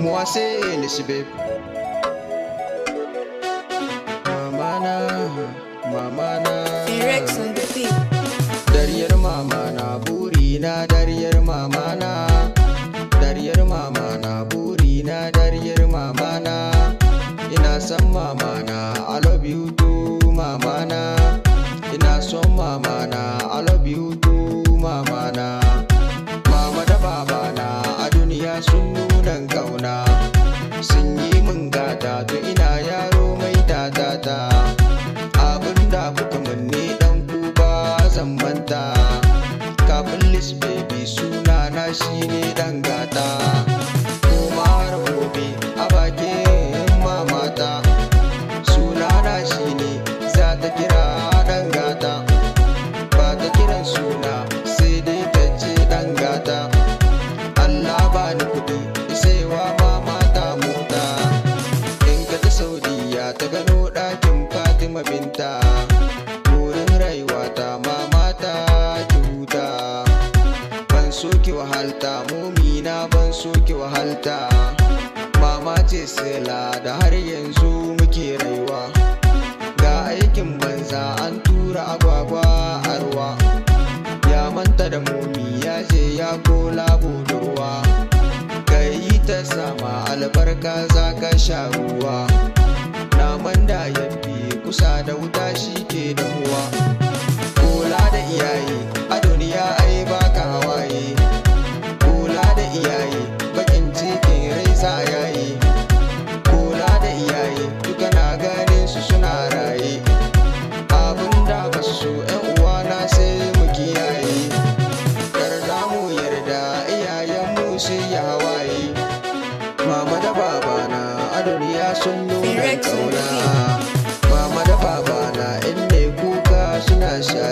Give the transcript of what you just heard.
Moi c'est Elizabeth. Mamana, mamana. Rex on the beat. Dariyar mamana, burina dariyar mamana. Dariyar mamana, burina dariyar mamana. Ina son mamana, I love you too, mamana. Ina son mamana, I love you too, mamana. Mama da babana a duniya sun nuna kauna sun yi min gata to ina yaro mai tatata abinda kuka manne dan kuba zan manta kafin lis baby suna na shine dan gata kuma har gobe a bakin mamata suna na shine za ta kira dan gata ba ta kiran suna sai dai ta ce dan gata Allah ba ni kuɗi isaiwa mama ta mota in ka ta saudiya ta gano ɗakin fatima binta wurin rayuwa ta mama ta ki huta ban so ki wahalta mumina ban so ki wahalta mama ce sila da har yanzu muke rayuwa ga aikin banza an tura agwagwa a ruwa ya manta da momi ya je ya kola budurwa ka yi ta sama albarka za ka sha ruwa naman da ya fi kusa da wuta shi ke damuwa kula da iyaye a duniya ai baka hawaye kula da iyaye bakin cikin rai sa yayi kula da iyaye duka na ganin su suna raye abin da ba su so yan uwana sai mu kiyaye yarda mu yarda iyayenmu sai ya hawaye mama da babana a duniya sun nuna Rex on the kauna mama da babana in ne kuka suna shaye